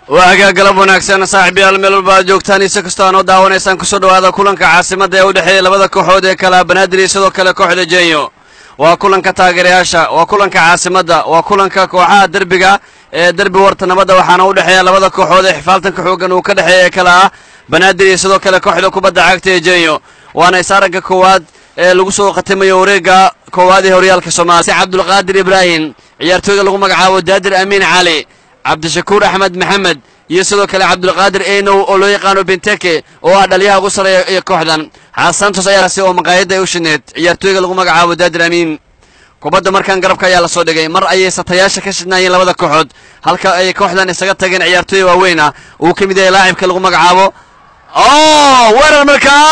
waa hagaag galab wanaagsan saaxiibayaal meel walba aad joogtaan ise kastoo aanoo daawanaysaan kusoo dhowaada kulanka caasimadda ee u dhexeeya labada kooxood ee kala banaadir iyo sidoo kale kooxda jenyo waa kulanka taageerayaasha waa kulanka caasimadda waa kulanka kooxaha derbiga ee derbi warta nabadda waxaana u dhexeeya labada kooxood ee xifaaltanka xooggan uu ka dhexeeya ee kale ah banaadir iyo sidoo kale kooxda kubadda cagta ee jenyo waana isaaragga koowaad ee lagu soo khatimayo wareegga koowaad ee horyaalka soomaaliya cabdulqaadir ibraahim ciyaartooyda lagu magacaabo daadir amiin cali cabdishakuur axmed maxamed iyo sidoo kale cabdulqaadir eynow oo loo yaqaano benteke oo ah dhaliyaha ugu sarreeya ee kooxdan xasantos ayaasi oo maqaayadda ay u shineed ciyaartooyga lagu magacaabo daadir amiin kubadda markaan garabka ayaa la soo dhigay mar ayay satayaasha ka shidnaayeen labada kooxood halka ay kooxdan isaga tageen ciyaartooy waaweyn ah uu ka mid yahay laacibka lagu magacaabo oh weerar markaa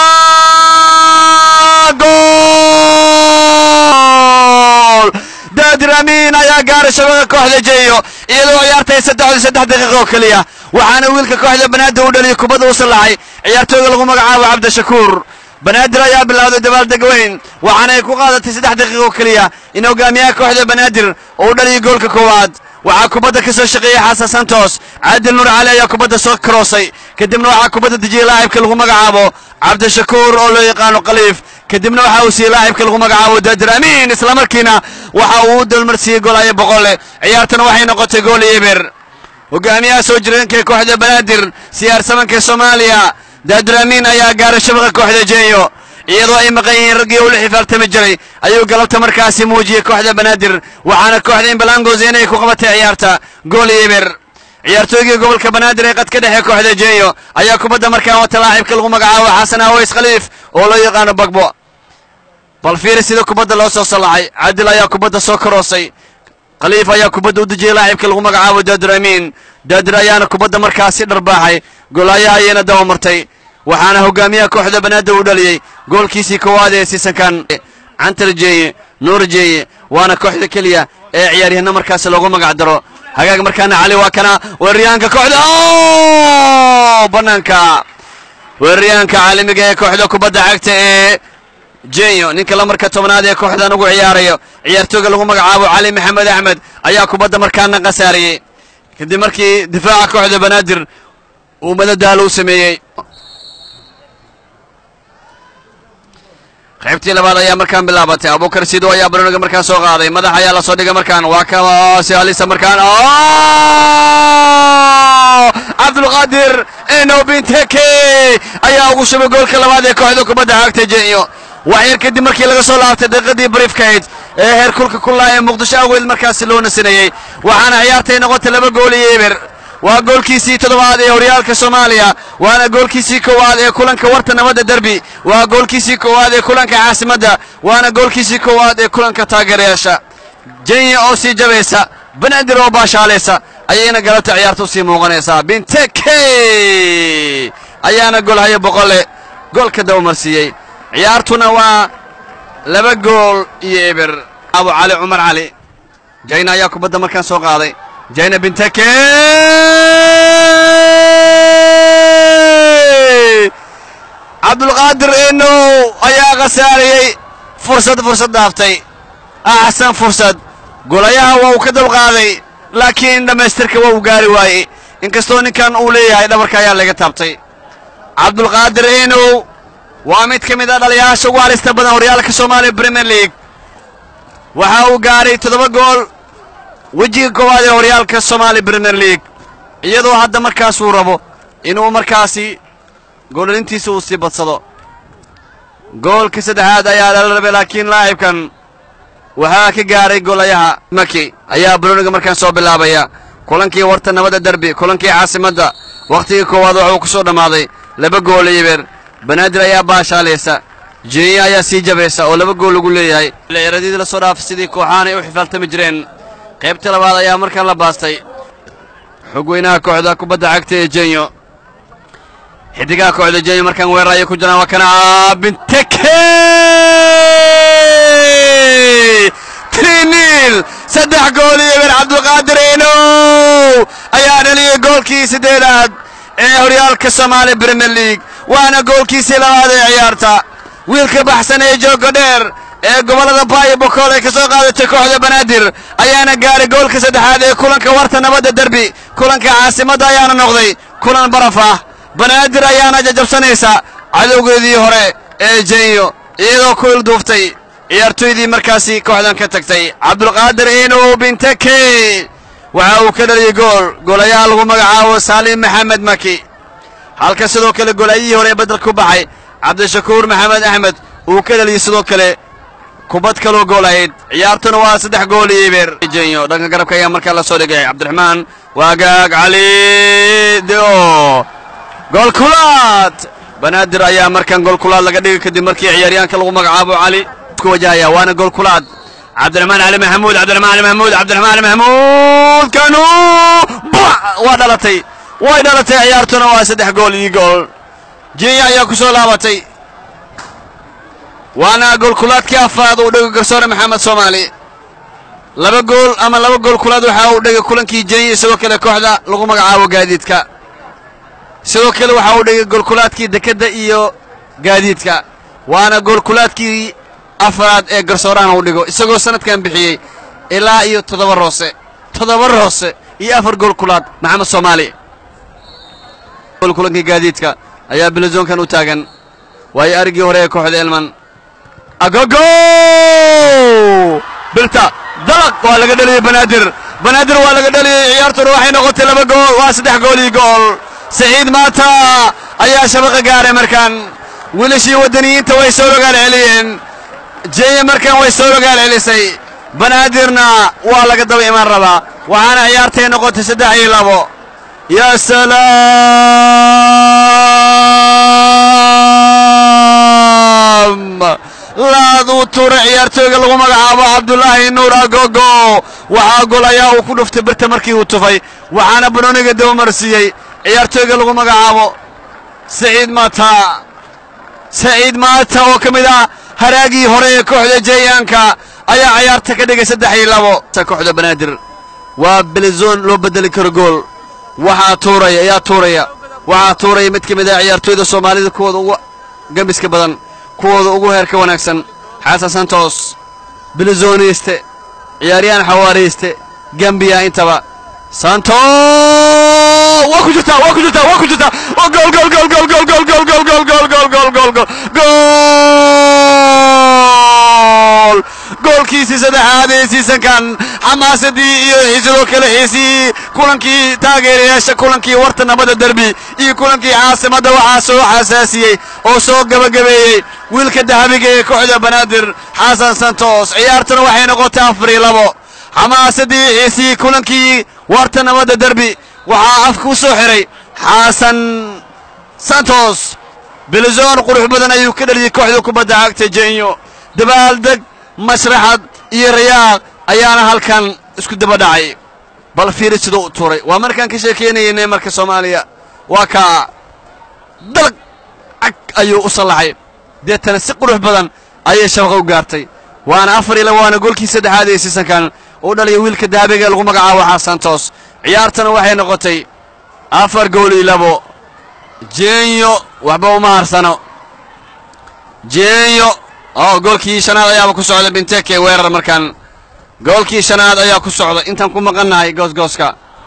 gool daadir amiin ayaa gaaray shabada kooxda jeeyo iyadoo ciyaartay saddexda saddex daqiiqa oo keliya waxaana wiilka kooxda banaadir u dhaliyay kubadda u sallaxay ciyaartooyga lagu magacaabo cabdishakuur banaadir ayaa bilowday dabaaldeg weyn waxaana ay ku qaadatay saddex daqiiqa oo keliya in hogaamiyaha kooxda banaadir uu dhaliyay goolka koowaad waxaa kubadda ka soo shaqeeyey xasan santos caadil nuur cali ayaa kubadda soo karoosay kadibna waxaa kubadda dejiyey laacibka lagu magacaabo cabdishakuur oo loo yaqaano khaliif kadibna waxa uu siiyey laacibka lagu magacaabo daadir amiin islamarkiina waxa uu u dalmarsiiyey goolayo boqole ciyaartana waxay noqotay gool iyo eber hogaamiyaha soo jireenka ee kooxda banaadir siyaarsamanka soomaaliya daadir amiin ayaa gaaray shabaqa kooxda jenyo iyadoo ay maqan yihiin raggii ula xifaaltami jiray ayuu galabta markaasi muujiyey kooxda banaadir waxaana kooxda imbalangos inay ku qabatay ciyaarta gool iyo eber ciyaartooygii gobolka banaadir ee qadka dhexe kooxda jenyo ayaa kubadda markaan wata laacibka lagu magacaabo xasan aways khaliif oo loo yaqaano bagbo bal fiiri sida kubadda loo soo sallaxay cadil ayaa kubadda soo karoosay khaliif ayaa kubadda u dejiyey laacibka lagu magacaabo daadir amiin daadir ayaana kubadda markaasi dharbaaxay golaayaha ayayna daba martay waxaana hogaamiyaha kooxda banaadir uu dhaliyey goolkiisii koowaad ee siisankan cantar jeeye nuur jeeye waana kooxda keliya ee ciyaaryahanno markaasi loogu magac daro hagaag markaana cali waa kana weeraryahanka kooxda bannaanka weeraryahanka caalamiga ee kooxda kubadda cagta ee jenyo ninka lamarka tobnaad ee kooxdan ugu ciyaarayo ciyaartooyga lagu magacaabo cali maxamed axmed ayaa kubadda markaana khasaariyey kadib markii difaaca kooxda banaadir uu madadaalo u sameeyey qaybtii labaad ayaa markaan bilaabatay abukar sido ayaa baroniga markaan soo qaaday madax ayaa lasoo dhigay markaan waa kasi halisa markaan cabdulqaadir eno binteke ayaa ugu shubay goolka labaad ee kooxda kubadda cagta jenyo wax yar kadib markii laga soo laabtay daqiiqadii briefkayd ee heer kulka kullaa ee muqdisho awgeed markaasi loo nasinayey waxaana ciyaartay noqotay laba gool iyo eber waa goolkiisii toddobaad ee horyaalka soomaaliya waana goolkiisii koowaad ee kulanka warta nabadda derbi waa goolkiisii koowaad ee kulanka caasimadda waana goolkiisii koowaad ee kulanka taageerayaasha jenya oo sii jabaysa banaadir oo baashaalaysa ayayna galabta ciyaarta usii muuqanaysaa binteke ayaana golhayo boqole goolka dabamarsiiyey ciyaartuna waa laba gool iyo eber abu cali cumar cali jayna ayaa kubadda markaan soo qaaday jayna binteke cabdulqaadir enow ayaa khasaariyey fursad fursad dhaaftay axsan fursad golayaha waa uu ka dulqaaday laakiin dhammaystirka waa uu gaari waayey inkastoo ninkan uu leeyahay dhabarka ayaa laga taabtay cabdulqaadir enow waa mid ka mid a dhaliyaasha ugu halista badan horyaalka soomaaliya premier league waxa uu gaaray toddoba gool wejiga koowaad ee horyaalka soomaaliya premier league iyadoo hadda markaasuu rabo inuu markaasi goolalintiisa uu sii badsado goolka saddexaad ayaa lala rabay laakiin laacibkan waxaa ka gaaray golayaha maki ayaa baroniga markaan soo bilaabaya kulankii warta nabadda derbi kulankii caasimadda wakhtigii koowaad waxuu ku soo dhammaaday laba gool iyo beer banaadir ayaa baashaalaysa jeniya ayaa sii jabaysa oo laba gool lagu leeyahay ciyaaradyadii la soo dhaafay sidii kooxaanay u xifaaltami jireen qaybta labaad ayaa markaan la baastay xogweynaha kooxda kubadda cagta ee jenyo xidigaha kooxda jenyo markaan weerar ayay ku jiraan waa kana binteke triniil saddex gool iyo eber cabdulqaadir enow ayaa dhaliyey goolkii siddeedaad ee horyaalka soomaaliya premier league waana goolkiisii labaad ee ciyaarta wiilka baxsan ee jooga dheer ee gobollada baayo bokool ay ka soo qaadatay kooxda banaadir ayaana gaaray goolka saddexaad ee kulanka warta nabadda derbi kulanka caasimadda ayaana noqday kulan baraf ah banaadir ayaana jajabsanaysa cadowgeedii hore ee jenyo iyadoo ku ilduuftay ciyaartoydii markaasi kooxdan ka tagtay cabdulqaadir inow binteke waxa uu ka dhaliyey gool goolayaha lagu magacaabo saalim maxamed maki halka sidoo kale goolaayihii hore ee bedel ku baxay cabdishakuur maxamed axmed uu ka dhaliyey sidoo kale kubad kaloo gool ahayd ciyaartuna waa saddex gool iyo ibeer jenyo dhanka garabka ayaa markaa la soo dhigay cabdiraxmaan waagaag cali deo gool kulaad banaadir ayaa markan gool kulaad laga dhigay kadib markii ciyaaryahanka lagu magacaabo cali ku wajahaya waana gool kulaad cabdiraxmaan cali maxamuud cabdiraxmaan cali maxamuud cabdiraxmaan cali maxamuud kanu waa dhalatay way dhalatay ciyaartuna waa saddex gool iyo gool jenya ayaa ku soo laabatay waana gool kulaadkii afraad uu dhigay garsoore maxamed soomaali laba gool ama laba gool kulaad waxa uu dhigay kulankii jenya sidoo kale kooxda lagu magacaabo gaadiidka sidoo kale waxa uu dhigay goolkulaadkii dekedda iyo gaadiidka waana goolkulaadkii afraad ee garsoorahan uu dhigo isagoo sanadkan bixiyey ilaa iyo toddoba roose toddoba roose iyo afar gool kulaad maxamed soomaali kulankii gaadiidka ayaa bilazoonkan u taagan waayo arigii hore ee kooxda elman agogo bilta dalaq waa laga dhaliyey banaadir banaadir waa laga dhaliyey ciyaartuna waxay noqotay laba gool waa saddex gool iyo gool saciid maata ayaa shabaqa gaaray markaan wiilashii waddaniyiinta way soo rogaal celiyeen jenya markaan way soo rogaal celisay banaadirna waa laga daba imaan rabaa waxaana ciyaartay noqotay saddex iyo labo yaa salaam laaduu tuura ciyaartooyga lagu magacaabo cabdulaahi nuur agogo waxaa gol ayaa uu ku dhuftay birta markii uu tufay waxaana banooniga dabamarsiiyey ciyaartooyga lagu magacaabo saciid maata saciid maata oo ka mid ah haraagii hore ee kooxda jayaanka ayaa ciyaarta ka dhigay saddex iyo labo kooxda banaadir waa belizoon loo bedeli karo gool waxaa tuuraya ayaa tuuraya waxaa tuuraya mid ka mid ah ciyaartooyda soomaalida kuwooda ugu gembiska badan kuwooda ugu heerka wanaagsan xasan santos bilizoniste ciyaaryahan xawaariyste gambiya intaba santo waa ku jirtaa waa ku jirtaa waa ku jirtaa gool gool gool gool gool gool gool gool gool gool gool gool gool gool gool gool goolkiisii saddexaad ee siisankan xamaasadii iyo sidoo kale xiisii kulankii taageerayaasha kulankii warta nabada derbi iyo kulankii caasimadda waxaa soo xasaasiyey oo soo gabagabeeyey wiilka dahabiga ee kooxda banaadir xasan santos ciyaartuna waxay noqotay afar iyo labo xamaasadii xiisii kulankii warta nabadda derbi waxaa afka u soo xiray xasan santos bilizoon qurux badan ayuu ka dhaliyey kooxda kubadda cagta jenyo dabaaldeg mashraxad iyo rayaaq ayaana halkan isku daba dhacay bal fiiri siduu u tuuray waa markaan ka sheekaynaynay marka soomaaliya waa kaa dalag cag ayuu u sallaxay deetana si qurux badan ayay shabaqa u gaartay waana afar iyo laba waana goolkii saddexaad ee siisankan uu dhaliya wiilka daabiga ee lagu magacaabo xasantos ciyaartana waxay noqotay afar gool iyo labo jenyo waxba uma harsano jenyo oo goolkii shanaad ayaaba ku socda binteke weerar markaan goolkii shanaad ayaa ku socda intaan ku maqannahay goosgooska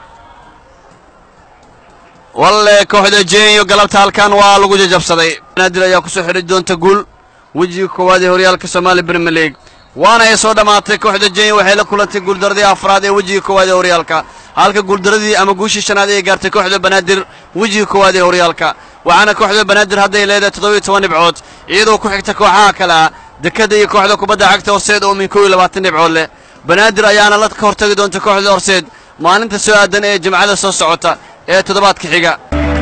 walle kooxda jenyo galabta halkan waa lagu jajabsaday banaadir ayaa kusoo xidhay doonta guul wejiga koowaad ee horyaalka somaali brimier league waana ay soo dhammaatay kooxda jenyo waxay la kulantay guuldaradii afraad ee wejiga koowaad ee horyaalka halka guuldaradii ama guushii shanaad ay gaartay kooxda banaadir wejiga koowaad ee horyaalka waxaana kooxda banaadir hadday leedahay toddobiyo toban dhibcood iyadoo ku xigta kooxaha kale ah dekadda iyo kooxda kubadda cagta horseed oo min kow iyo labaatan dhibcood leh banaadir ayaana la ka hortagi doonta kooxda horseed maalinta soo aadan ee jimcada soo socota ee toddobaadka xiga